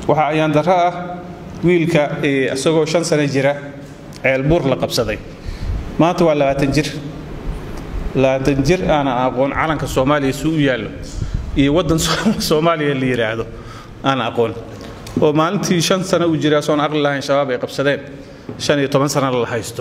waxaa ayaan darro ah wiilka isagoo shan sano jira ceelbuur la qabsaday maanta waa labaatan jir labaatan jir aanan aqoon calanka soomaaliya si u yaallo iyo waddan soomaaliya la yidhaahdo aan aqoon oo maalintii shan sano uu jira soon aqli lahayn shabaab ay qabsadeen shan iyo toban sana la haysto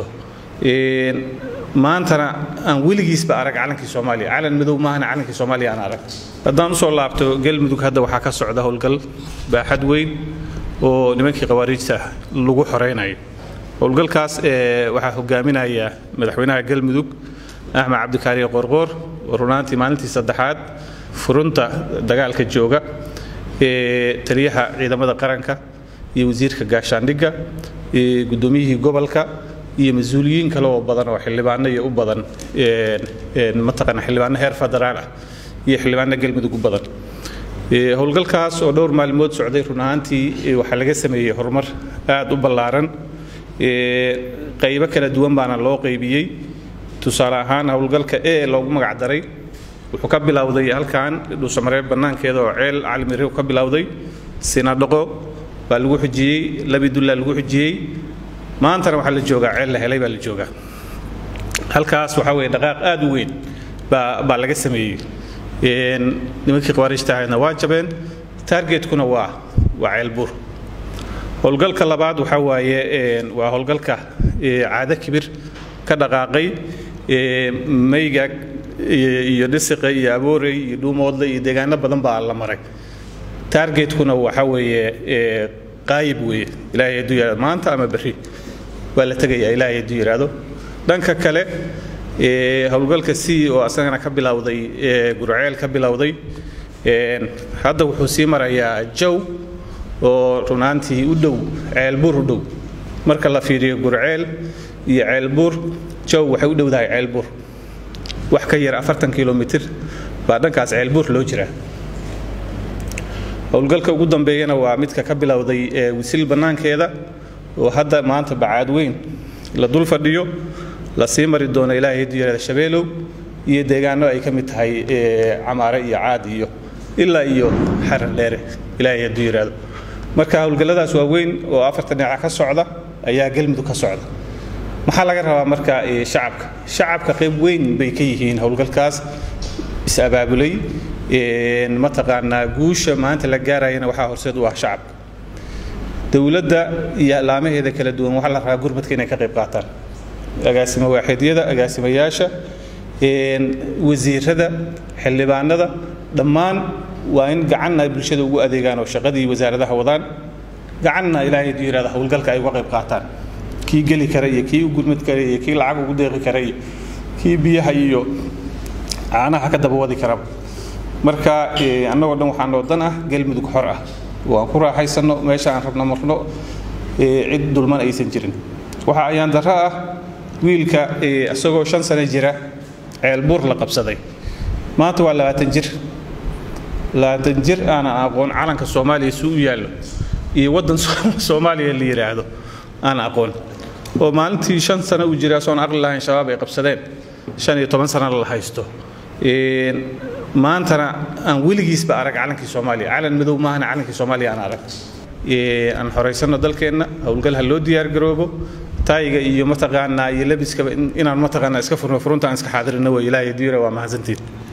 maantana aan weligiisba arag calankii soomaaliya calan madow maahana calankii soomaaliya aan arag haddaan usoo laabto galmudug hadda waxaa ka socda howlgal baaxad weyn oo nimankii khawaariijta lagu xoraynayo howlgalkaas waxaa hogaaminaya madaxweynaha galmudug axmed cabdikaariye qorqoor oo runaantii maalintii saddexaad furunta dagaalka jooga taliyaha ciidamada qaranka iyo wasiirka gaashaandhigga gudoomiyihii gobolka iyo mas-uuliyiin kale oo badan oo xildhibaano iyo u badan mataqaana xildhibaano heer federaal ah iyo xildhibaano galmudug u badan howlgalkaas oo dhowr maalmood socday run ahaantii waxaa laga sameeyey horumar aad u ballaaran qaybo kala duwan baana loo qaybiyey tusaale ahaan howlgalka e loogu magac daray wuxuu ka bilowday halkan dhuusamareeb bannaankeeda oo ceel calimire ka bilowday sinadhaqo baa lagu xujiyey labidullaa lagu xujiyey maantana waxaa la joogaa ceel la helay baa la joogaa halkaas waxaa weeye dhaqaaq aad u weyn baa baa laga sameeyey nimankii khawaariijta ahaydna waa jabeen targetkuna waa waa ceelbuur howlgalka labaad waxaa waaye waa howlgalka caado kibir ka dhaqaaqay mayga iyo dhisiqa iyo aboorey iyo dhuumoodle iyo deegaano badan baa la maray targetkuna waxaa weeye qaayib weeye ilaahay hadduu yidhahdo maanta ama berri waa la tegayaa ilaahay hadduu yidhaahdo dhanka kale howlgalka c oo asagana ka bilowday gurceel ka bilowday hadda wuxuu sii marayaa jow oo runaantii u dhow ceelbuur u dhow marka la fiiriyo gurceel iyo ceelbuur jow waxay u dhowdahay ceelbuur wax ka yar afartan kilomitir baa dhankaas ceelbuur loo jiraa howlgalka ugu dambeeyana waa midka ka bilowday wisil bannaankeeda oo hadda maanta bacaad weyn la dul fadhiyo la sii mari doono ilaahay hadduu yidhahda shabeelow iyo deegaano ay ka mid tahay camaare iyo caad iyo ilaa iyo xarar dheere ilaahay hadduu yidhaahdo marka howlgalladaas waa weyn oo afartan dhinaca ka socda ayaa galmudug ka socda maxaa laga rabaa marka shacabka shacabka qayb weyn bay ka yihiin howlgalkaas is-abaabulay mataqaanaa guusha maanta la gaarayana waxaa horseed u ah shacabka dowladda iyo laamaheeda kala duwan waxaa la rabaa gurmadka inay ka qayb qaataan agaasimo waaxidyada agaasimayaasha wasiirada xildhibaanada dhammaan waa in gacanna ay bulshada ugu adeegaan oo shaqadii wasaaradaha wadaan gacanna ilaahay hadduu yidhahda howlgalka ay uga qayb qaataan kii geli kara iyo kii u gurmad kara iyo kii lacag ugu deeqi kara iyo kii biyaha iyo caanaha ka daba wadi karaba marka annagoo dhan waxaa noo dan ah galmudug xor ah oo aan ku raaxaysanno meesha aan rabno marno cid dulman aysan jirin waxaa ayaan darro ah wiilka isagoo shan sano jira ceelbuur la qabsaday maanta waa labaatan jir labaatan jir aanan aqoon calanka soomaaliya si u yaallo iyo waddan soomaaliya la yidhaahdo aan aqoon oo maalintii shan sano uu jira soon aqli lahayn shabaab ay qabsadeen shan iyo toban sana la haysto maantana aan weligiisba arag calankii soomaaliya calan madow maahana calankii soomaaliya aan arag aan xoraysano dalkeenna howlgal ha loo diyaar garoobo taayiga iyo mataqaanaa iyo labiskaba inaan mataqaanaa iska furno furunta aan iska xaadirino way ilaahay diira waa mahadsantiin